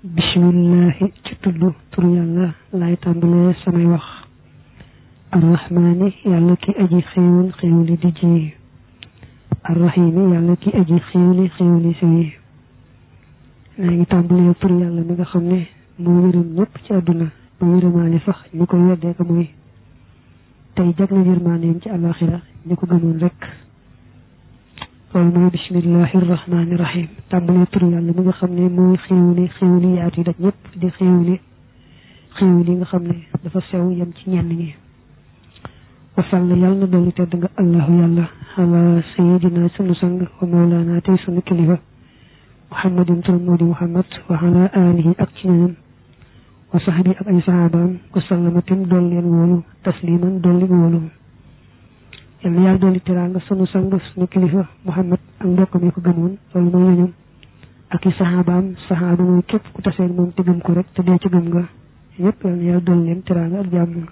bismillahi ci tudd tur yàlla laay tàmbalee samay wax arrahmaani yàlla ki aji xéewal xéewali di ji arrahimi yàlla ki aji xéewali xéewali si maa ngi tàmbalee tur yàlla mi nga xam ne moo yërëm ñëpp ci àdduna ba yërëmaale sax ñi ko weddee ko mooy tey jag na yërmaaneem ci àllaaxira ñi ko gëmoon rek loolu mooy bismillahi rahmaani rahim tàmbalee tur yàlla mi nga xam ne mooy xéewali xéewali yaatu yi daj ñëpp di xéewali xéewali nga xam ne dafa sew yem ci ñenn ñi wasall yàlla na dolli tedd nga allahu yàlla ala sayidina sunu sang wa mawlana tey sunu kilifa muhammadin turam moo di muhammad wa ala alihi ak ci ñeneen wa sahbi ak ay sahabaam wa sallamatim dool leen wóolu tasliman dolli wóolu yàlla yàlla dolli teraanga sunu sang sunu kilifa muhammad ak mbokk mi ko gëmoon loolu mooy ñoñom ak i sahabaam sahaba mooy képp ku tasee moom te gëm ko rek te dee ci gëm nga yëpp yàlla yàlla dolli leen teraanga ak jàmm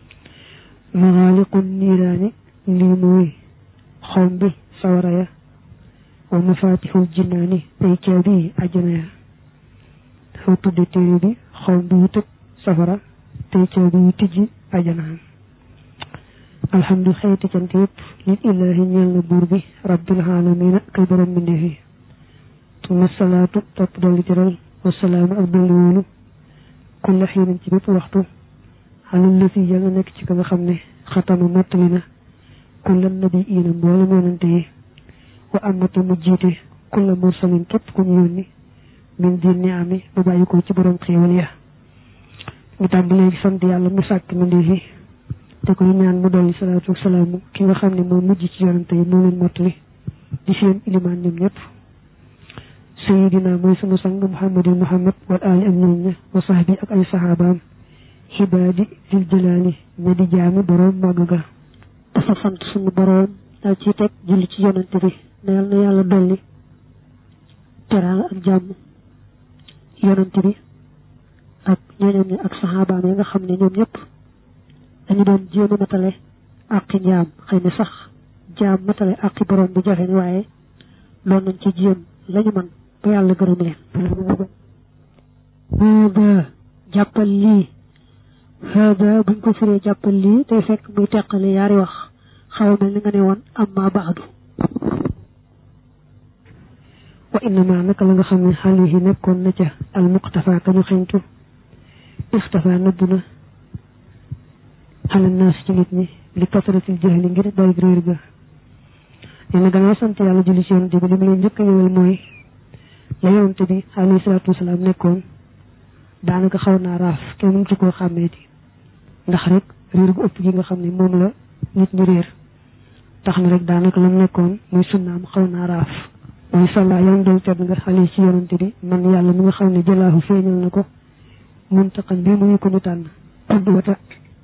maxaaliqun niiraani lii mooy xom bi sawara ya wa mafatixul jinnaani ay caabi àjjana ya dafa tudde téere bi xom bi yu tëj safara tey caabi yu tijji àjjana alhamdu xeeti cant yëpp lil illaahi ñeel na buur bi rabbil aalamiina kay borom mbindeef yi tuma salaatu topp dolli jëral wasalaamu ak dolli wóolu kulla xiinin ci bépp waxtu xalal lësi ya nga nekk ci ka nga xam ne xatama mottali na kulla nabi iina mboolem yonante yi wa amata mu jiite kulla mursalin képp ku ñu yónni min diin ni ami ba bàyyi ko ci borom xéewal ya ñu tàmbalee sant yàlla mu sàkk mbindeef yi te koy ñaan mu dolli salaatu salaamu ki nga xam ne moo mujj ci yonante yi moo leen mottali di seen ilimaan ñoom ñëpp sayidina mooy sunu sang muhammadin muhammad wal ali ak ñooñ ña wa sahbi ak ay sahabaam xibaadi dil jëlaali ña di jaami boroom màgg ga dafa sant suñu boroom dal ci teg julli ci yonante bi neel na yàlla dolli teraanga ak jàmm yonante bi ak ñooñam ñi ak saxaabaam yi nga xam ne ñoom ñëpp dañu doon jéem a matale àqi njaam xëy na sax jaam matale àqi boroom bi jafe waaye loolu nañ ci jéem lañu man ba yàlla gërëm leen booba jàppal lii hada buñ ko firee jàppal lii day fekk muy teqale yaari wax xaw mel ni nga ne woon amma baadu wa innama naka la nga xam ne xale yi nekkoon na ca al muqtafa ka ñu xeñtu ixtafa nëbb na xalal naas ci nit ñi li kasaratil jahli ngir bari réer ga nee na gannaaw sant yàlla julli ci yonante bi li mu leen njëkk a ñëwal mooy la yonante bi alayhi salaatu wasalaam nekkoon daanaka xaw naa raaf kenn mënut koo xàmmeeti ndax rek réer gu ëpp gi nga xam ne moom la nit ñi réer tax na rek daanaka la mu nekkoon muy sunnaam xaw naa raaf mooy salla yàlla dool tedd nga xale ci yonante bi man yàlla mi nga xam ne jëlaahu feeñal na ko muntaqan bi muy ko ñu tànn xudwata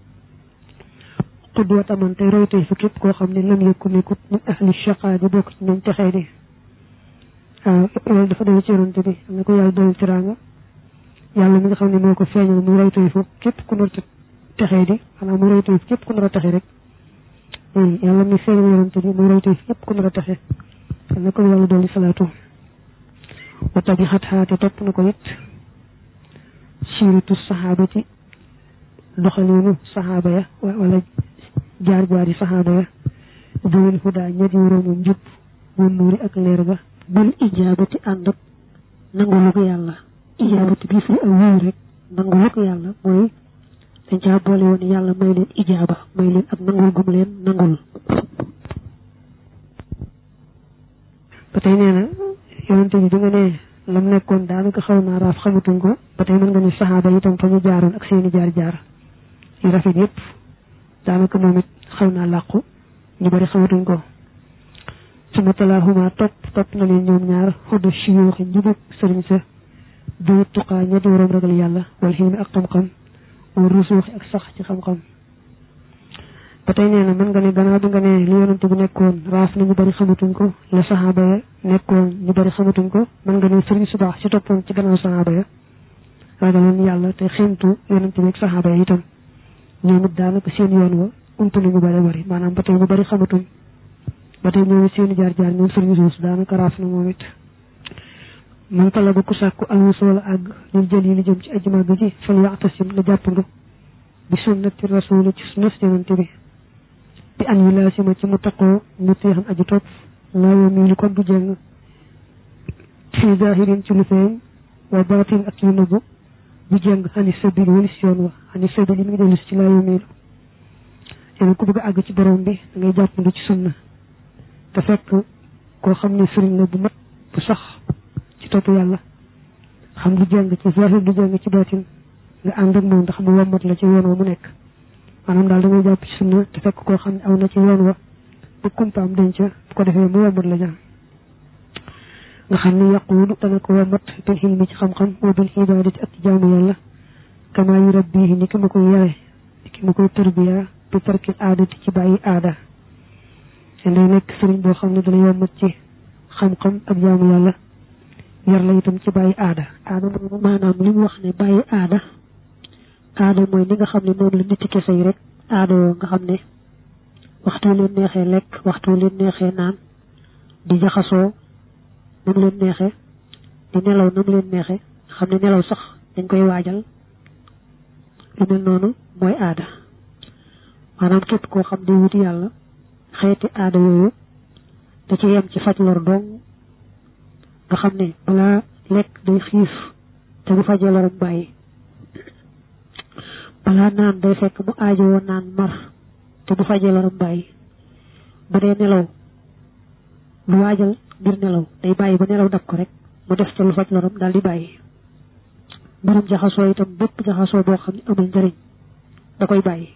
xudwata man tey roytey fa képp koo xam ne lam yëkku nekkut min ahli shaqa di bokk ci ñoom texee di waaw loolu dafa doon ci yonante bi am na ko yàlla dool teraanga yàlla mi nga xam ne moo ko feeñal muy roytey fa képp ku nar texee di xanaa muy roytey fa képp ku nar a texe rek yàlla mi feeñal yonante bi muy roytey fa képp ku nar a texe am na ko yàlla dool salaatu wa tabi xat xaate topp na ko it siiratu saxaabati doxalinu saxaaba ya wala jaar jaari saxaaba ya dawil hudaa ñet yuróomu njub bu nuuri ak leer ga bil ijaabati ànd ak nangulu ko yàlla ijaabati bii firi ak wuyu rek nangulu ko yàlla mooy dañ caa boole woon yàlla may leen ijaaba may leen ak nangul gum leen nangul ba tey nee na yonente bi bi nga ne lam nekkoon daanaka xaw naa raaf xamatuñ ko ba tey mën nga ni saxaaba itam fa ñu jaaroon ak seeni jaar jaar yu rafet yëpp daanaka moom it xaw naa làqu ñu bari xamatuñ ko suma talaahuma topp topp na leen ñoom ñaar xuddu siyuuxi njubug sëriñ sa du tuqaa ña di waroom ragal yàlla wal xilmi ak xam-xam wal rusuuxi ak sax ci xam-xam ba tey nee na mën nga ne gannaaw bi nga ne li yonante bi nekkoon raaf na ñu bari xamatuñ ko la saxaaba ya nekkoon ñu bari xamatuñ ko mën nga ne sëriñ su baax ci toppoon ci gannaaw saxaaba ya ragaloon yàlla te xéemtu yonante bi ak saxaaba ya itam ñoom it daanaka seen yoon wa ump na ñu bari bari maanaam ba tey ñu bari xamatuñ ba tey ñoom it seeni jaar jaar ñoom sëriñ suus daanaka raaf na moom it man talaba ku sàkku alwusoola àgg lil jël yi li jëm ci aji màgg ji fal yaxtasim la jàppandu bi sunnati rasuli ci sunnas yonante bi bi an yu laasima ci mu taqoo mu téexan aji topp laa yoo mii lu kon du jëng fi zahirin ci lu feeñ wa baatin ak yu nëbbu du jëng xani sabil walis yoon wa xani sabil yi mi ngi dellu ci laa yoo mii lu ku bëgg a àgg ci borom bi da ngay jàppandu ci sunna te fekk koo xam ne sëriñ la bu mat bu sax ci topp yàlla xam du jàng ci zahir du jàng ci baatin nga ànd ak moom ndax mu wommat la ci yoon wa mu nekk maanaam daal da ngay jàpp ci sunna te fekk koo xam ne aw na ci yoon wa bu kumpaam denc bu ko defee mu wommat la jàng nga xam ne yaquudu dana ko wommat bil xilmi ci xam-xam wa bil ibaadati ak ci jaamu yàlla kama yu rabbihi ni ki ma koy yare ni ki ma koy tërbiya bi tarkil aadati ci bàyyi aada te day nekk sëriñ boo xam ne dana yombat ci xam-xam ak jaamu yàlla yar la itam ci bàyyi aada aada moom maanaam li mu wax ne bàyyi aada aada mooy ni nga xam ne noonu la nit kese yi rek aada woo nga xam ne waxtu leen neexee lekk waxtu leen neexee naan di jaxasoo nam leen neexee di nelaw nam leen neexee xam ne nelaw sax dañ koy waajal lu mel noonu mooy aada maanaam képp koo xam ne wuti yàlla xeeti aada yooyu da ci yem ci faj lor dong nga xam ne balaa lekk day xiif te bu fajee loram bàyyi balaa naan day fekk mu aajowoo naan mar te bu fajee loram bàyyi bu dee nelaw lu waajal ngir nelaw day bàyyi ba nelaw dab ko rek mu def ca lu faj loram daal di bàyyi mbirum jaxasoo itam bépp jaxasoo boo xam ne amul njëriñ da koy bàyyi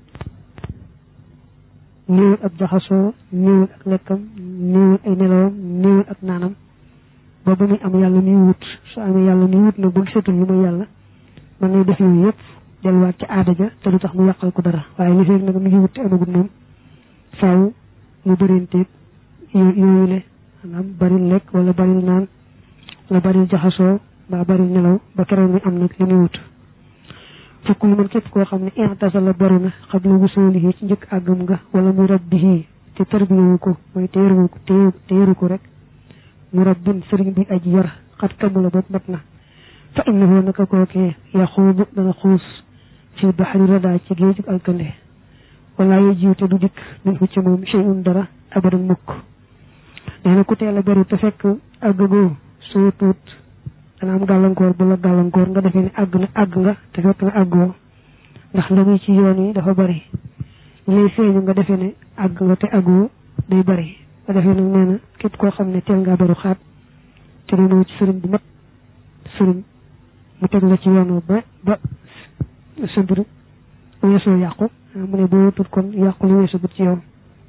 néewul ab jaxasoo néewul ak lekkam néewul ay nelawam néewul ak naanam ba ba muy am yàlla muy wut su amee yàlla muy wut nag bu gisatul lu muy yàlla mën nay def yooyu yëpp delluwaat ci aada ja te du tax mu yàqal ko dara waaye li fekk nag mi ngi wut te amagul moom faaw mu bërinteeg yooyu le maanaam baril lekk wala baril naan wala baril jaxasoo mbaa baril nelaw ba keroog mi am nag li muy wut fukk lu man képp koo xam ne intasala baru na xam la wusoolihi ci njëkk àggam nga wala mu rabbihi te tarbiyewu ko mooy téeru ko téeru ko rek mu rabbin sëriñ bi aji yar xat kamula bopp mat na fa innahu naka kookee yaxuubu dana xuus fi baxari rada ci géejug alkande wala ye jiw te du dikk min fu ci moom cheyun dara abadan mukk nee na ku teel a baru te fekk àggagoo soo tuut dana am gàllankoor bu la gàllankoor nga defee ne àgg na àgg nga te fekk na àggoo ndax la muy ci yoon yi dafa bari lay feeñu nga defee ne àgg nga te àggoo day bari nga defee nag nee na képp koo xam ne teel ngaa baru xaat te doonoo ci sëriñ bu mat sëriñ mu teg la ci yoon ba ba sa mbir weesoo yàqu mu ne boo tut kon yàqu li weesu gut ci yow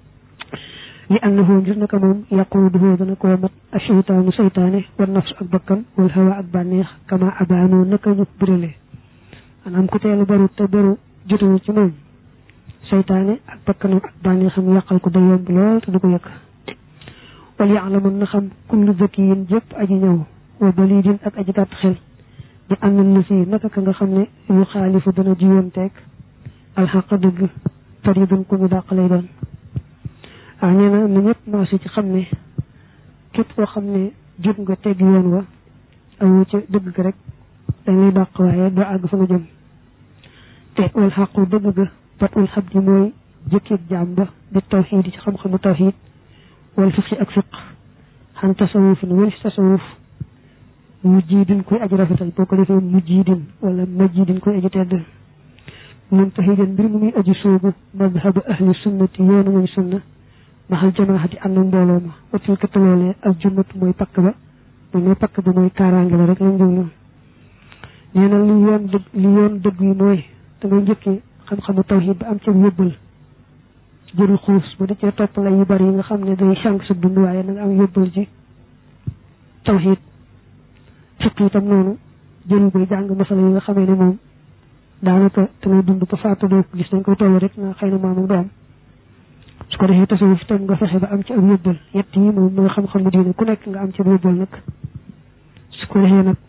li annahu ngir naka moom yaquuduhu dana koo mat asheytaanu seytaane wa nafsu ak bakkan wal hawa ak bànneex kama abaanoo naka ñu birale maanaam ku teelu baru te baru jotuwu ci moom seytaane ak bakkanam ak bànneexam yàqal ko day yomb lool te du ko yëkk wal yaalamun na xam kullu zakiyin jëpp aji ñëw wa balidin ak aji gàtt xel di am na lu si naka ka nga xam ne yu xaalifu dana jiyoon teeg alxaq dëgg faridun ku ñu dàq lay doon waaw nee na na ñëpp maasi ci xam ne képp koo xam ne jub nga tegg yoon wa awu ca dëgg ga rek dañ lay dàq waaye doo àgg fa nga jëm te wal xaqu dëgg ga bat ul xab di mooy jëkkeeg jaam ba di tawxiid ci xam-xamu tawxiid wal fiqi ak fiq xan tasawufin wal fi tasawuf mujjidin koy aji rafetal boo ko defee mujjidin wala majjidin koy aji tedd muntahidan mbir mu muy aji soobu madhabu ahli sunnati yoonu muy sunna maxal jamaahati ànd ak mbooloo ma watil ka taloolee al junnatu mooy pakk ba mooy mooy pakk ba mooy kaaraange la rek lañ jublu nee na li yoon dëgg li yoon dëgg yi mooy da ngay njëkkee xam-xamu tawhid ba am ca yóbbal jëru xuus ba di cee topp la yu bari yi nga xam ne day sànq sa dund waaye na nga am yóbbal ci tawhid fiq itam noonu jëru bay jàng masala yi nga xamee ne moom daanaka te ngay dund ba faatu doo ko gis dañ koy toll rek na xëy na maam ak doom su ko defee tasawuf itam nga fexe ba am ci ab yóbbal yett yi moom mooy xam-xamu diine ku nekk nga am ci ab yóbbal nag su ko defee nag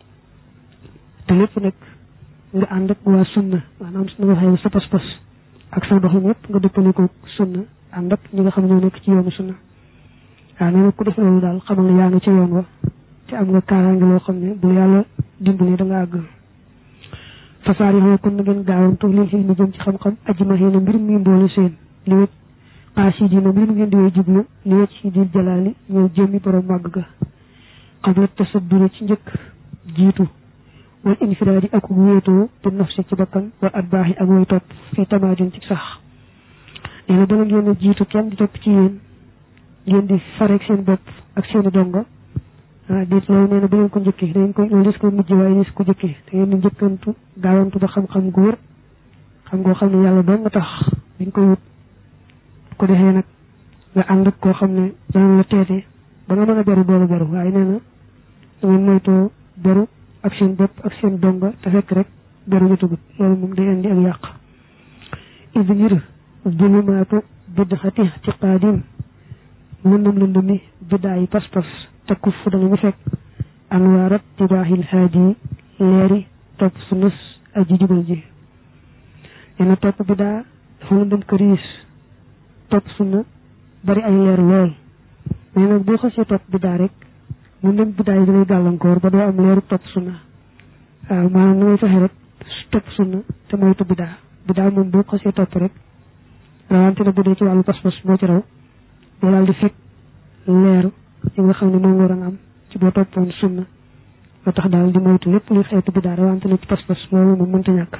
te lépp nag nga ànd ak waa sunna maanaam su nga waxee sa pas-pas ak sa doxin yëpp nga dëppale ko sunna ànd ak ñi nga xam ñoo nekk ci yoonu sunna waaw nee na ku def loolu daal xamal ne yaa ngi ci yoon wa te am nga kaaraange loo xam ne bu yàlla dimbali da nga àgg fasaari xoo kon na ngeen gaawantu lil xil mi jëm ci xam-xam ajma xëy na mbir mi mboole seen li wét aasi dina mbir mu ngeen di way jublu li wét si dil jalaali ñëw jëmmi borom màgg ga xabla tasadduri ci njëkk jiitu wal infiraadi ak wéetoo te nafsi ci bakkan wal atbaaxi ak way topp fii tamaadin ci sax nee na bala ngeen a jiitu kenn di topp ci yéen ngeen di fareeg seen bopp ak seeni donga ah déet loolu nee na bu ngeen ko njëkkee da ngeen ko loolu des ko mujj waaye des ko njëkkee da ngeen di njëkkantu gaawantu ba xam-xam gu wër xam ngoo xam ne yàlla doon nga tax dañ koy wut ko defee nag nga ànd ak koo xam ne dana la teete ba nga mën a beru doolu beru waaye nee na da ngeen moytoo beru ak seen bopp ak seen donga te fekk rek beru jotagut loolu moom day indi ak yàq idi ngir zulumaatu bidxati ci qaadim lëndëm lëndëm mi biddaa yi pas-pas te kuf fu danañu fekk anwaarat tibaaxil haadi leeri topp su nës aji jubal ji nee na topp biddaa dafa lëndëm këriis topp sunna bari ay leer lool mais nag boo xasee topp biddaa rek lëndëm biddaa yi dalay gàllankoor ba doo am leeru topp sunna waaw maanaam na ngay fexe rek topp sunna te moytu biddaa biddaa moom boo xasee topp rek rawante na bu dee ci wàllu pas-pas moo ci raw boo daal di fekk leer yi nga xam ne moom war a am ci boo toppoon sunna ba tax daal di moytu lépp luy xeetu biddaa rawante na ci pas-pas loolu moom mënta ñàkk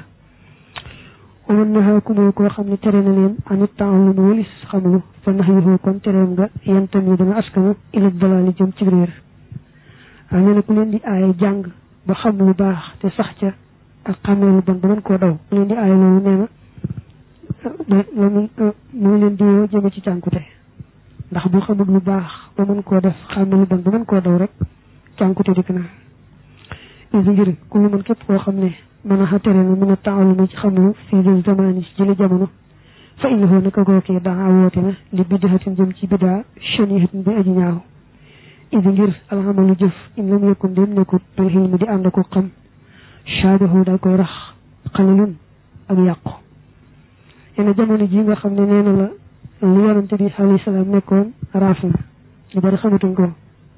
waman naxaaku mooy koo xam ne tere na leen anit temps lu wëlis xamlu fa nax yi kon tereem nga yentam yi dana askanu ilat dalaali jëm ci réer waaw nee na ku leen di aaye jàng ba xam lu baax te sax ca ak xamee lu bon ba mën koo daw ku leen di aaye loolu nee na loolu mu ngi leen di woo jëme ci cànkute ndax bu xamul lu baax ba mën koo def xamee lu bon ba mën koo daw rek cànkute dikk na isi ngir ku lu mën képp koo xam ne mën a xatere na mën a taaluma ci xamlu fii jël zamaani ci jële jamono fa innahu naka kookee daa woote na li biddaxatin jëm ci biddaa shanihatin bi aji ñaaw idi ngir alxamalu jëf in lam yakun dem nekkut bil xilmi di ànd ko xam shaabahu daal koy rax xalalun ak yàqu yene jamono ji nga xam ne nee na la lu yonante bi alayhi salaam nekkoon raaf na lu bari xamatuñ ko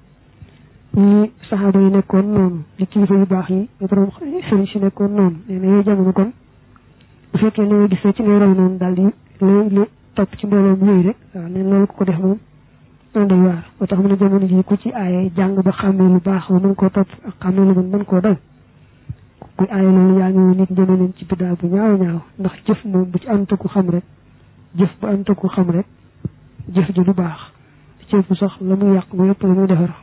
ñi saxaaba yi nekkoon noonu li kilifa yu baax yi ñu borom sëriñ si nekkoon noonu nee na yooyu jamono kon bu fekkee ne nga gisee ci ngay raw noonu daal di lay lu topp ci mbooloom yooyu rek waaw neen loolu ko ko def moom noonu day waar moo tax mu ne jamono ji ku ci aaye jàng ba xàmmee lu baax ba mën koo topp ak xàmmee lu bon mën koo daw kuy aaye loolu yaa ngi woon nit jëme leen ci biddaa bu ñaaw ñaaw ndax jëf moom bu ci ànd ku xam rek jëf bu ànd ku xam rek jëf ji du baax ci bu sax la muy yàq mu yëpp la muy defar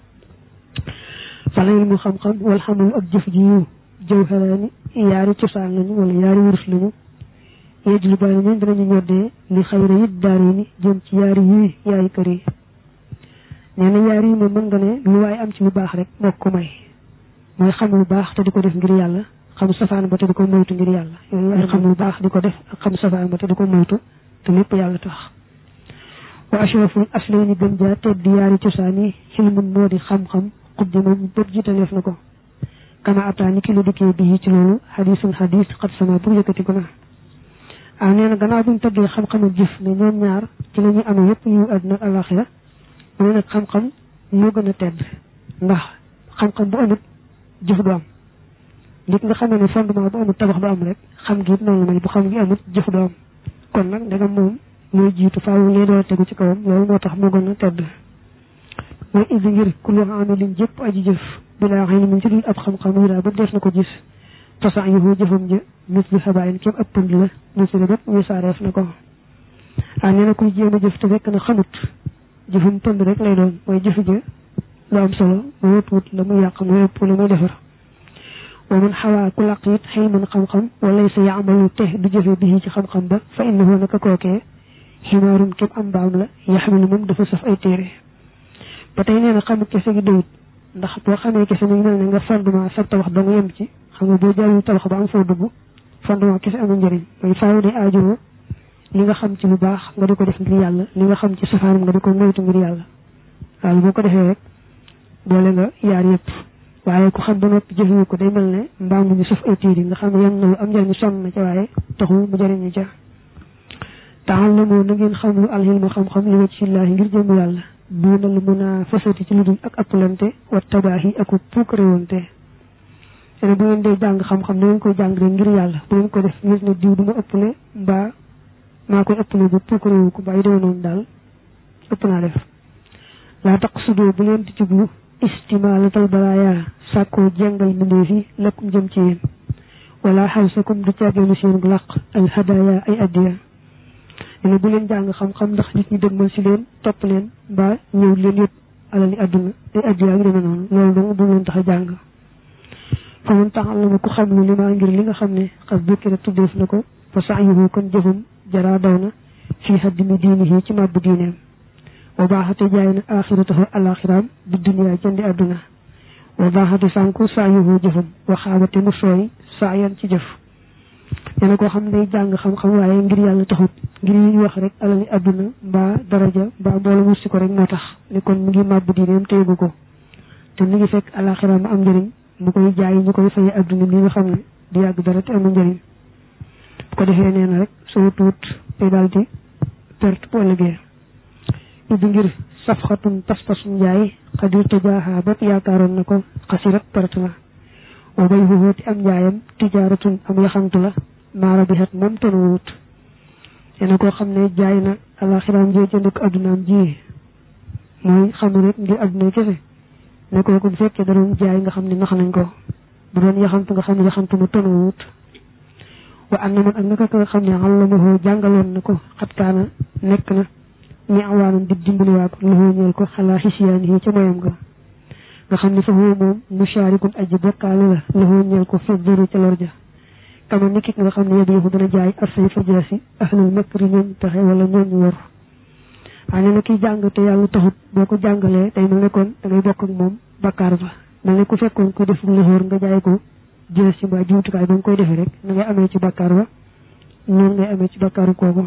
falay mu xam-xam wal xamul ak jëf ji yu jëw xelaani yaari cosaan lañu wala yaari wurus lañu yeej lu bari ñun danañu ñoddee li xayra yit daari ni jëm ci yaari yii yaay kër yi nee na yaari yi moom mën nga ne lu waaye am ci lu baax rek moo ko may mooy xam lu baax te di ko def ngir yàlla xam safaan ba te di ko moytu ngir yàlla yooyu ay xam lu baax di ko def ak xam safaan ba te di ko moytu te lépp yàlla tax wa ashraful aslayni gën jaa tedd yaari cosaan yi xilmun moo di xam-xam xuddi moom bët jiitaleef na ko kama ataani ki lu dikkee bii ci loolu xadisun xadis xat sama bu yëkkati ko na ah nee na gannaaw buñ tëddee xam-xam ak jëf ne ñoom ñaar ci la ñuy amee yëpp yu àdduna ak alaxira mu ne nag xam-xam moo gën a tedd ndax xam-xam bu amut jëf du am nit nga xamee ne fondement bu amut tabax du am rek xam gi it noonu mel bu xam gi amut jëf du am kon nag ndegam moom mooy jiitu faaw lee door tegu ci kawam loolu moo tax moo gën a tedd mooy isi ngir ku lu amilin jëpp aji jëf bilaa xëy na mu ci dul ab xam-xam wi daal ba def na ko gis tasax yu jëfam ja mis bi xabaayin képp ab pënd la ñu si bépp ñu saareef na ko ah nee na kuy jéem a jëf te fekk na xamut jëfam pënd rek lay doon mooy jëf ja lu am solo mu wut wut la muy yàq mu ëpp la muy defar wa man xawaa ku laq it xëy man xam-xam wala sa yaamalu te du jëfe bi ci xam-xam ba fa innahu naka kookee ximaarun képp am mbaam la yaxmilu moom dafa saf ay téere ba tey nee na xamul kese gi doyut ndax boo xamee kese mi ngi mel ne nga fondement sa tabax dong yem ci xam nga boo jaarul tabax ba am foo dugg fondement kese amul njëriñ mooy faaw day aajowoo li nga xam ci lu baax nga di ko def ngir yàlla li nga xam ci safaanam nga di ko moytu ngir yàlla waaw boo ko defee rek boole nga yaar yëpp waaye ku xam ba noppi jëfewu ko day mel ne mbaam mu ñu saf ay tiir yi nga xam ne yem na lu am njëriñ sonn na ca waaye taxul mu jëriñu ca taxal na moo na ngeen xam lu alxilma xam-xam li wacc illaahi ngir jëm yàlla duunal munaafasati ci lu dul ak appalante wa tabaahi ak puukarewante ene bu ngeen dee jàng xam-xam da ngeen koy jàng rek ngir yàlla bu ngeen ko def ngir ne diw du ma ëppale mbaa maa koy ëppale bu puukarewu ko mbaa yi demee noonu daal ëpp naa def laa tax sudoo bu leen di jublu istimaalatal balaaya sàkkoo jengal mbindeef yi lakkum jëm ci yéen wala xawsakum du caageenu seen làq al hadaya ay addiya ne bu leen jàng xam-xam ndax nit ñi dëgmal si leen topp leen mbaa ñëw leen yëpp alali àdduna ay addiya ak demee noonu loolu dong bu leen tax a jàng fa mun taxal la ma ku xam lu li maa ngir li nga xam ne xas bukkira tuddeef na ko fa sax yuhu kon jëfam jaraa daw na fii haddimi diinihi ci màbbu diineem wa baaxate jaay na axiratahu alaxiraam bi duniyaa jëndi àdduna wa baaxate sànku saa yuhu jëfam wa xaabate mu sooy saa yan ci jëf nee koo xam ne day jàng xam-xam waaye ngir yàlla taxut ngir yi ñu wax rek alali àdduna mbaa daraja mbaa mbooloo wursi ko rek moo tax ne kon mu ngi màbbu diineem téegu ko te mu ngi fekk alaxiraam am njëriñ mu koy jaay ñu koy fay àdduna li nga xam ne du yàgg dara te amul njëriñ bu ko defee nee na rek soo tuut day daal di perte bu ëllëgee ubbi ngir safxatun pas-pasum njaay xadir tujaaha ba yaakaaroon na ko xasirat perte la wa bay xuxóoti am njaayam tijaaratun am yaxantu la maara bi xet moom tonu wut yéena koo xam ne jaay na alaxiraam jee jënd ko addunaam ji mooy xamu rek ngir adduna kese ne kooku bu fekkee da doon jaay nga xam ne nax nañ ko bu doon yaxantu nga xam ne yaxantu ma tonu wut wa am na man ak naka nga xam ne àllamahoo jàngaloon na ko xat kaana nekk na ñi awaanam di dimbaliwaa ko loxoo ñeel ko xalaa xisiyaan yi ca moyam nga nga xam ne fa huwa moom musharikun aji bokkaale la loxoo ñeel ko fi duru ca lor ja kama nikit nga xam ne yóbbu yëfu dana jaay arsay fa jaasi ahlul makri ñooñ pexe wala ñooñ wor waaye nee na kiy jàng te yàlla taxut boo ko jàngalee day mel ne kon da ngay bokk ak moom bakkaar ba mel ne ku fekkoon ko def loxoor nga jaay ko jël si mbaa jumtukaay ba nga koy defee rek na ngay amee ci bakkaar ba noonu ngay amee ci bakkaaru kooku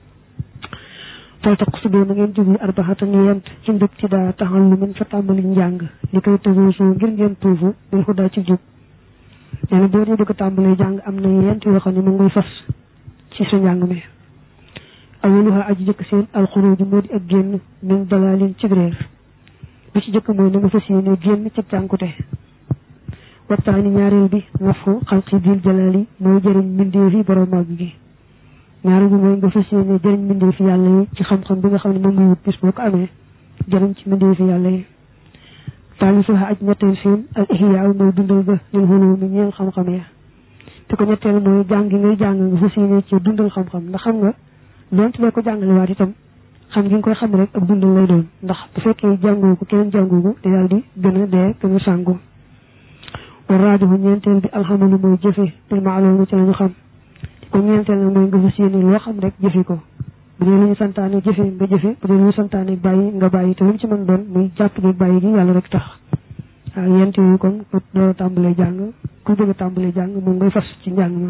fal taq su na ngeen jublu arbaxatan yent ci ndëg ci daa taxal lu min fa tàmbali njàng li koy tësoosu ngir ngeen tuufu bil xudaa ci jub nee na boo dee bëgg a tàmbalee jàng am na yent yoo xam ne mu ngay fas ci sa njàng mi awaluha aji jëkk seen alxuruju moo di ak génn min dalalin ci réer bi ci jëkk mooy na nga fas yéene génn ci cànkute waxtaani ñaareel bi nafu xalqi dil jalaali mooy jëriñ mbindeef yi borom màgg gi ñaareel bi mooy nga fas yéene jëriñ mbindeef yàlla yi ci xam-xam bi nga xam ne moom ngay wut bis boo ko amee jëriñ ci mbindeef yàlla yi taalifuha aj ñetteel seen al ihyaaw mooy dundal ga lil xuloo mi ñeel xam-xam ya te ko ñetteel mooy jàng gi ngay jàng nga fas yéene ci dundal xam-xam ndax xam nga doonte doo ko jàngale waat itam xam gi nga koy xam rek ak dundal lay doon ndax bu fekkee jàngoo ko keneen jàngoo ko te daal di gën a dee gën a sàngu wa raajoxu ñeenteel bi alxamalu mooy jëfe bil maalum ci la ñu xam ko ñeenteel nag mooy nga fas yéene loo xam rek jëfe ko bu dee lu ñu santaane jëfe nga jëfe bu dee lu ñu santaane bàyyi nga bàyyi te lu mu ci mën doon muy jàpp gi bàyyi gi yàlla rek tax waaw yent yooyu kon ku doo tàmbalee jàng ku bëgg a tàmbalee jàng moom ngay fas ci njàng ma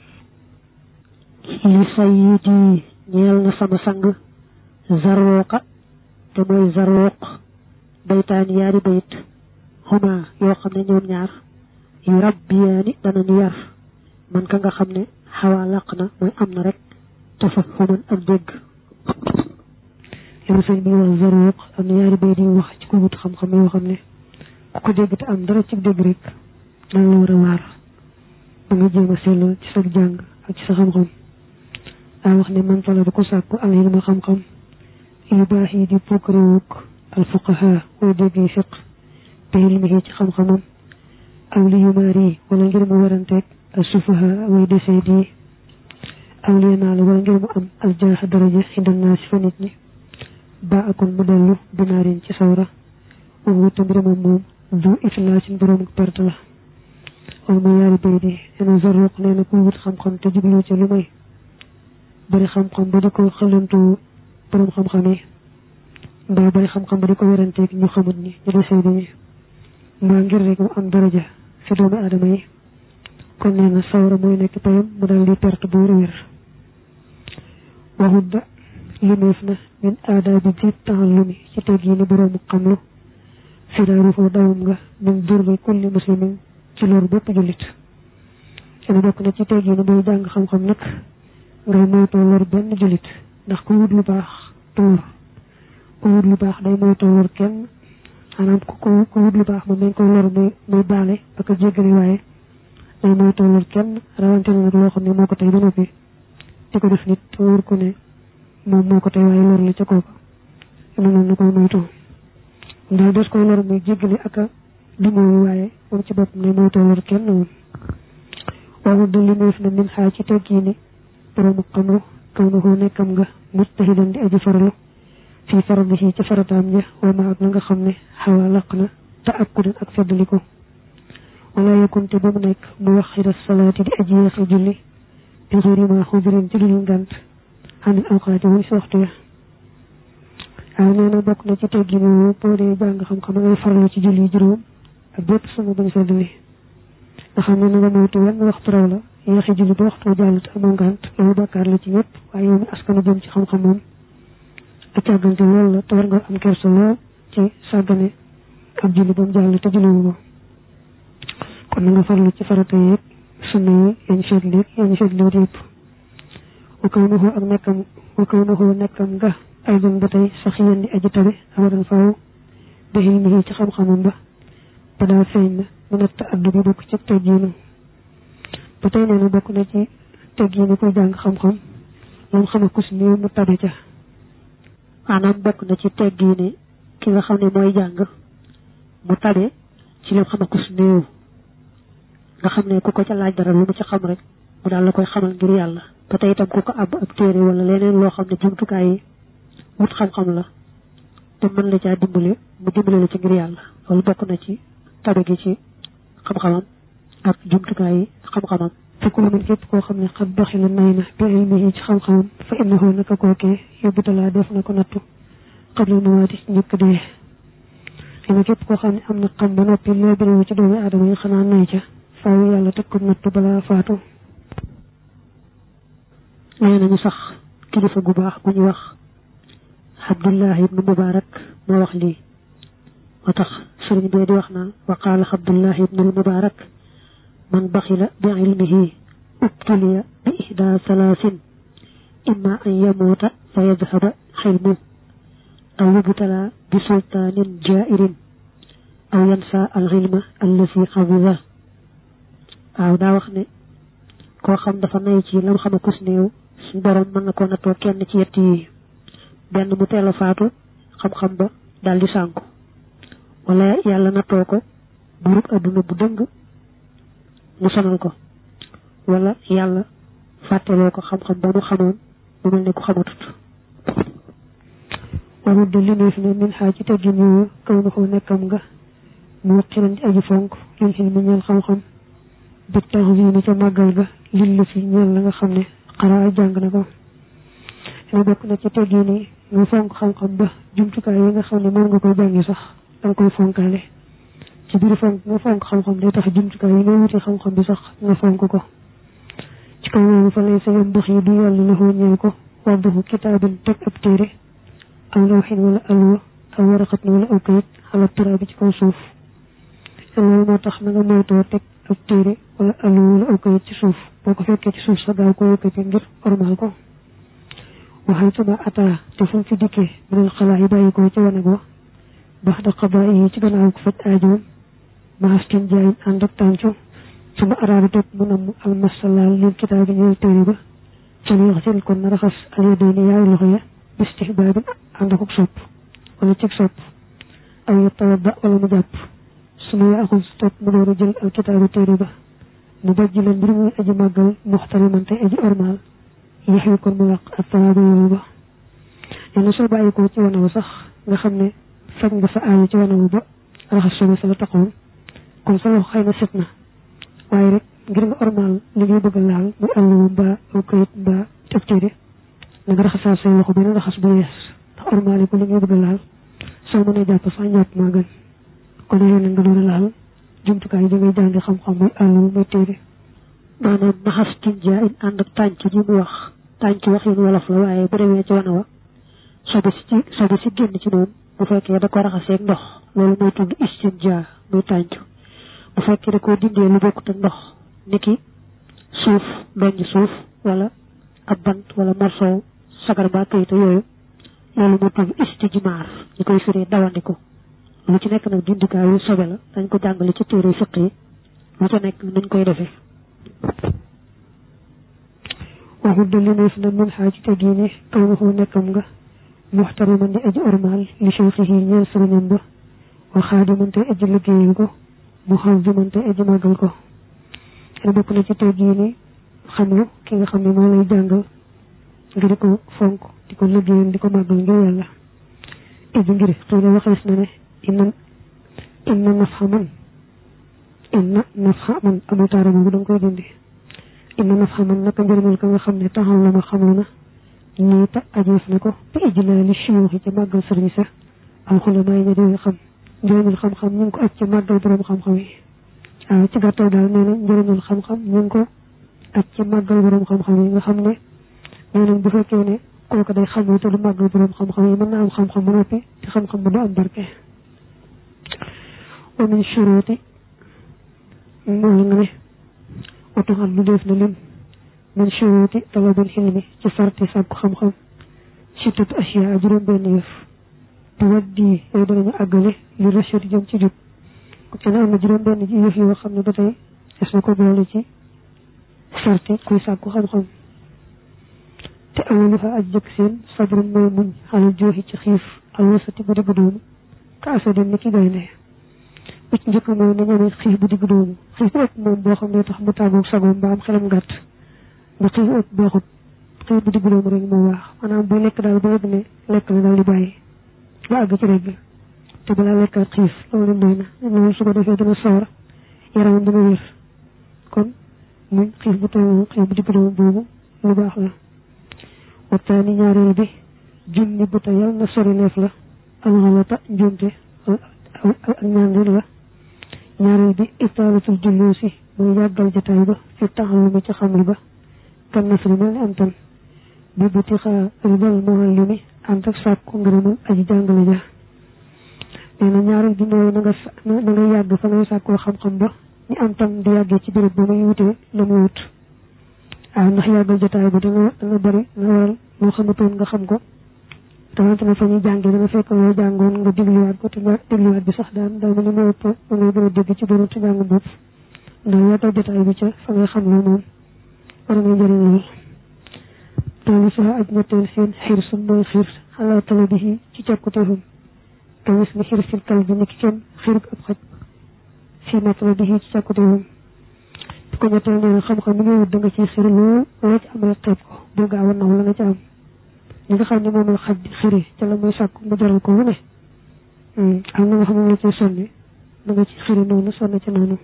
li sayyidi ñeel na sama sang zarooqa te mooy zarooq baytaani yaari bayit xuma yoo xam ne ñoom ñaar yu rabbiyaani danañu yar man ka nga xam ne xawaa làq na mooy am na rek tafa xuman ak dégg yow sëñ bi wax zarooq am na yaari bayit yu wax ci ko wut xam-xam yoo xam ne ku ko dégg te am dara ci dégg rek dana la war a waar ba nga jéem a sellal ci sa jàng ak ci sa xam-xam daa wax ne man tala da ko sàkku al ilma xam-xam yu baax yi di pokkaréwuk al fuqaha way dégg yi fiq te ilmihi ci xam-xamam aw li yumaar yi wala ngir mu waranteeg al sufaha way desee di aw li naa la wala ngir mu am al jaaxa daraja inda naa si fa nit ñi ba akon mu dellu binaarin ci sawra wax wutta mbiramam moom du iflaasin borom perte la wala ma yaari bay di ena zarruq nee na ku wut xam-xam te jublu ci lu may bari xam-xam ba di ko xalantu borom xam-xam yi mbaa bari xam-xam ba di ko weranteeg ñu xamut ni ñu desee di mbaa ngir rek mu am daraja fi doomu aadama yi kon nee na sawra mooy nekk payam mu dal di perte bu wér wér waxut da limeef na min aada bi di taallumi ci teg yi ni boroomu xamlu firaaru foo dawum nga min durbi kulli muslimin ci loolu bépp jullit ene bokk na ci teg yi ni booy jàng xam-xam nag ngay moytoo lor benn jullit ndax ku wut lu baax tuur ku wut lu baax day moytoo lor kenn maanaam ku ko ku wut lu baax moom dañ koy lor muy muy baale ba ko jéggale waaye day moytoo lor kenn rawante na nag loo xam ne moo ko tey ba noppi di ko def nit te wóor ko ne moom moo ko tey waaye lor la ca kooka yu noonu na koy moytoo daal des koy lor muy jéggale ak a dimooyu waaye moom ci boppam ne moytoo lor kenn woon waaw da li neef na min xaa ci teggi ni boroomu xamru kaw na koo nekkam nga mujtahidan di aji faralu fii faradihi ci farataam ja wa ma ak na nga xam ne xawa laq na te ak kudan ak feddaliko wala yakunte ba mu nekk mu wax xira salaati di aji yeexe julli bi xëri ma xudurin ci dul ngant xanil awqaati wuñ si waxtu ya waaw nee na bokk na ci teggi ni boo dee jàng xam-xam ngay farlu ci julli juróom ak bépp sama bañ feddali nga xam ne na nga moytu wenn waxtu raw la yeexi julli ba waxtu jàll te amoo ngant loolu bàkkaar la ci ñëpp waaye yow mi askana jëm ci xam-xam moom ak càggante loolu la te war nga am kersa lool ci sàggane ak julli ba mu jàll te julliwu ko kon na nga farlu ci farata yi yëpp sunna yi yañ seetli yañ seetli yëpp wa kaw na ak nekkam wa kaw na nekkam nga ay doon ba tey sax yéen di aji tabe abadan faaw bi xilmihi ci xam-xamam ba ba daa feeñ na mu nekk te addu bi bokk ci teggiinu ba tey nee na bokk na ci teggiinu koy jàng xam-xam moom xam ku si néew mu tabe ca maanaam bokk na ci teggiini ki nga xam ne mooy jàng mu tabe ci lim xam ku si néew nga xam ne ku ko ca laaj dara lu mu ci xam rek mu daal la koy xamal ngir yàlla ba tey itam ku ko àbb ak téere wala leneen loo xam ne jumtukaay yi wut xam-xam la te mën la caa dimbale mu dimbale la ci ngir yàlla loolu bokk na ci tabe gi ci xam-xamam ak jumtukaay yi xam-xamam fekk lu min képp koo xam ne xat baxi la nay na bi ilmihi ci xam-xamam fa innahu naka kookee yóbbu talaa def na ko nattu xabla nawaati ci njëkk dee dina képp koo xam ne am na xam ba noppi loo birewu ci doomi aadama yi xanaa nay ca faaw yàlla teg ko nattu balaa faatu nee nañu sax kilifa gu baax gu ñu wax Abdullah ibnu Mubarak moo wax lii moo tax sëriñ bee di wax naan wa qaala Abdullah ibnu Mubarak man baxila bi ilmihi ubtuliya bi ihda salaasin imma an yamuuta fa yadhaba xilmu aw yubtala bi sultaanin jairin aw yansa al xilma allasi xabida waaw daa wax ne koo xam dafa nay ci lam xam a kus néew suñ borom mën na koo nattoo kenn ci yett yi benn mu teel a faatu xam-xam ba daal di sànku wala yàlla nattoo ko burug adduna bu dëng mu sonal ko wala yàlla fàtteloo ko xam-xam ba mu xamoon mu mel ne ku xamatut warul de li neef ne min xaa ci teggin yooyu kaw na ko nekkam nga mu waqiran di aji fonk lil xil mi ñeel xam-xam bi taxzimi ca màggal ga lil la fi ñeel la nga xam ne xaraa jàng na ko dina bokk na ci teggin yi nga fonk xam-xam ba jumtukaay yi nga xam ne moom nga koy jàngi sax danga koy fonkaale ci biir fonk nga fonk xam-xam day tax jumtukaay yi nga wuti xam-xam bi sax nga fonk ko ci kaw loolu fa lay sa yom dox yi du yàlla la xoo ñeel ko wadduhu kitaabin teg ab téere aw lawxin wala alwa aw waraqat wala aw kayit xala tura bi ci kaw suuf loolu moo tax na nga moytoo teg ab téere wala alwa wala aw kayit ci suuf boo ko fekkee ci suuf sa gaaw ko yëkkati ngir ormal ko waxay tuma ataa te fu mu fi dikkee minal xalaa yi bàyyi ko ci wanag wa bax da xabaa yi ci gannaaw ko faj aajoom maastin jaayin ànd ak tàncu suma araada topp mu namm almasalaal lil kitaab bi ñëw téere ba ca li xasil kon na raxas alyadayni yaari loxo ya bistihbaabin ànd ak sopp wala cig sopp aw yatawadda wala mu jàpp suma ya axul topp mu door a jël alkitaabu téere ba mu bajji leen mbir muy aji màggal muxtariman tey aji ormaal yax yi kon mu làq ak tawaaba yooyu ba nee na soo bàyyi ko ci wanawu sax nga xam ne faj nga sa aayu ci wanawu ba raxas sobe sa la taxoon kon sa loxo xëy na set na waaye rek ngir nga ormaal li ngay bëgg laal muy àlluwu mbaa aw kayit mbaa ab téere na nga raxasaat say loxo benn raxas bu yees ndax ormaal yi ko li ngay bëgg laal soo mënee jàpp sax njàpp maa gën kon yéen nga doon laal jumtukaay yi da ngay jàngi xam-xam muy àlluwu muy téere maanaam naxas tinjaa in ànd ak tànc ji mu wax tànc wax yin wolof la waaye bu demee ci wana wa sobe si ci sobe si génn ci moom bu fekkee da ko raxaseeg ndox loolu mooy tudd istinjaa muy tànc bu fekkee da koo dindee lu bokkut ak ndox niki suuf donj suuf wala ab bant wala morsow sagar ba kayita yooyu loolu moo tudd istijmaar ñu koy firee dawandiku lu ci nekk nag dindikaayu sobe la dañ ko jàngale ci téere fiq yi lu ca nekk nuñ koy defee waxu dalineef na min xaa ci tegiini kaw waxu nekkam nga muxtariman di aji ormaal li cheikhihi ñeel sëriñam ba wa xaadiman te aji liggéeyal ko mu xaziman te aji màggal ko xene bokk na ci tegiini xam lu ki nga xam ne moo lay jàngal nga di ko fonk di ko liggéeyal di ko màggal ngir yàlla iji ngir xëy na waxees na ne inna inna nafxa man inna nafxa man amul taara boobu da nga koy dindi inna nafxa man naka njëriñal ka nga xam ne taxal la ma xamlu na nii ta ajeef na ko te ijlaali shuyuuxi ca màggal sëriñ sa am xulamaa yi ña di xam njëriñul xam-xam ñu ngi ko aj ca màggal borom xam-xam yi waaw ci gàttal daal nee na njëriñul xam-xam ñu ngi ko aj ca màggal borom xam-xam yi nga xam ne nee nañ bu fekkee ne kooku day xam te du màggal borom xam-xam yi mën na am xam-xam ba noppi te xam-xam ba du am barke wa min shuruuti mooy nga ne watuxal lu def na lim min shuruuti talabil xilmi ci sarti sàkku xam-xam sittatu asiya juróom benn yëf te waddi yooyu danañu àggale li rachid jëm ci jub te ne am na juróom benn yëf yoo xam ne ba tey des na ko boole ci sarti kuy sàkku xam-xam te awalu fa aj jëkk seen sabrun mooy muñ xalal jooxi ci xiif alwasati bu digg doomu ka asadin ni ki gaynde bi ci njëkk mooy na ñeme xiif bu digg doomu xiif bu ëpp moom boo xam ne tax mu tàggoog sagoom ba am xelam gàtt ba xiif ëpp baaxut xiif bu digg doomu rek moo baax maanaam bu lekk daal ba yëg ne lekk la daal di bàyyi ba àgg ci rek te balaa lekkaat xiif loolu doy na loolu su ko defee dana sawar yaramam dana wér kon muñ xiif bu toll xiif bu digg doomu boobu lu baax la waxtaani ñaareel bi junni bu tayal na sori leef la alxalata njuumte ak ñaandil la ñaareel bi itaalatul julluusi mooy yàggal jataay ba fi taxallumi ci xamli ba kan nasri mel ni am tan bi buti xaa ribal muallimi ànd ak sàkku ngërëmal aji jàngale ja nee na ñaareel bi mooy na nga na nga yàgg fa ngay sàkkoo xam-xam ba ñu am tam di yàggee ci béréb ba muy wutee la muy wut waaw ndax yàggal jotaay bi danga danga bëri nga waral loo xamatoon nga xam ko tawante na fa ñuy jàngee danga fekk loo jàngoon nga dégluwaat ko te nga dégluwaat bi sax daan daa mel ni moo ëpp nga gën a dégg ci doon ci jàng bopp ndax yàggal jotaay bi ca fa ngay xam loo moom war ngay njëriñ lool toolu sax aj ñetteel seen xiir sun mooy xiir xalaa tala bi ci càkkuteefam te gis ni xiir sil kal bi ni ki kenn xiirug ab xaj fii matala bi ci càkkuteefam ko ñetteel nee na xam-xam mi nga wut da nga ciy xiri lool loo ci am rek xeeb ko bul gaaw a naw la nga ci am li nga xam ne moom la xaj di xiri ca la muy sàkk mu jaral ko lu ne am na nga xam ne la ciy sonni da nga ci xiri noonu sonn ci noonu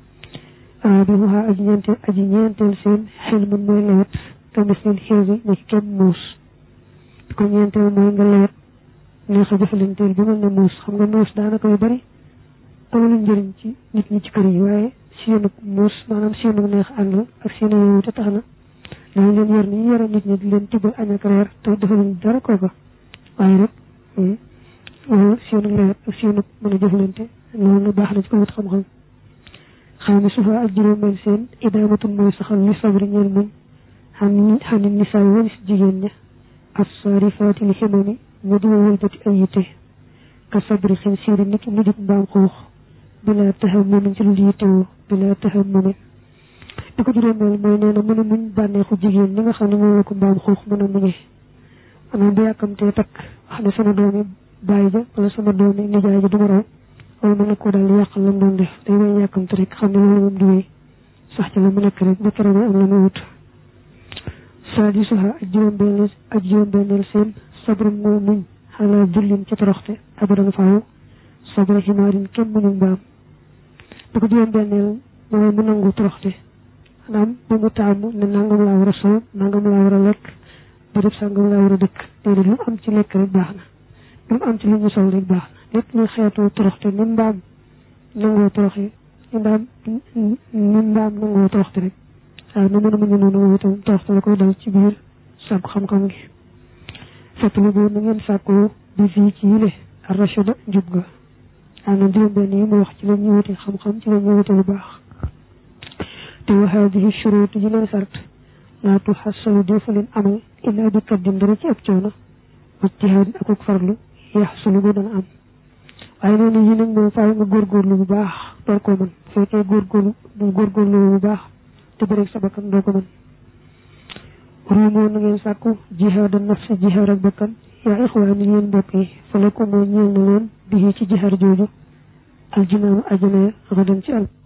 bi mu xaa aji ñeenteel aji ñeenteel seen xel mun mooy lewet te mis leen xiiri ni ki kenn muus ko ñeenteel mooy nga lewet neex a jëfalanteel bi mel ne muus xam nga muus daanaka yu bari amul njëriñ ci nit ñi ci kër yi waaye seenu muus maanaam seenu neex ànd ak seenu yow te tax na dañu leen yor ni ñu yore nit ñi di leen tibbal añ ak reer te defaluñ dara kooka waaye rek loolu seenu lewet ak seenu mën a jëfalante loolu baax na ci ko wut xam-xam xam ne sufa ak juróomeel seen idaamatul mooy saxal li sabri ñeel muñ xam xam ni nisaa yi walis jigéen ña as saarifaati li ximami ña di wëlbati ay yitte ka sabri xin siiri nit mu dik mbaam xuux bila tahammumin ci lu yittewoo bila tahammumin di ko juróomeel mooy nee na mën a muñ bànneexu jigéen ñi nga xam ne moom la ko mbaam xuux mën a muñee maanaam bu yàkkamtee takk wax ne sama doomi bàyyi ja wala sama doomi nijaay ja du ma raw wala mën na koo daal di yàqal la mu doon def day may yàkkamte rek xam ne loolu moom du wéy sax ci la mu nekk rek ba keroog am la mu wut saa di suxa ak juróom-benneel ak juróom-benneel seen sabrum moo muñ xalaa jullin ci toroxte abadan faaw sabra ximaarin kenn muñu mbaam di ko juróom-benneel mooy mu nangu toroxte maanaam bu mu taamu ne nangam laa war a sol nangam laa war a lekk bërëb sangam laa war a dëkk déedéet lu am ci lekk rek baax na lu am ci lu ñu sol rek baax na lépp luy xeetu toroxte ni mbaam nangoo toroxe ni mbaam ni mbaam nangoo toroxte rek waaw na mën a muñu noonu moom itam toroxte la koy dal ci biir sàkku xam-xam gi fàttali boobu na ngeen sàkkoo bi fii ci yile arrachada njub ga waaw na juróom benn yi mu wax ci la ñuy wuti xam-xam ci la ñuy wuti lu baax te wa haadihi shuruut yi leen sart laa tuxassalu defu leen amal illaa bi kaddin dara ci ab coono ijtihaadin ak ak farlu yaxsulu bu dana am waaye noonu yi nag moom faaw nga góorgóorlu bu baax door koo mën bu fekkee góorgóorlu bu góorgóorlu bu baax te bëreeg sa bakkan doo ko mën ruumoo na ngeen sàkku jihaada nafsi jihaar ak bakkan yaa ixwaani yéen mbokk yi fa la ko moo ñeel na leen bi ci jihaar jooju aljinaamu ajana ya xadan ci al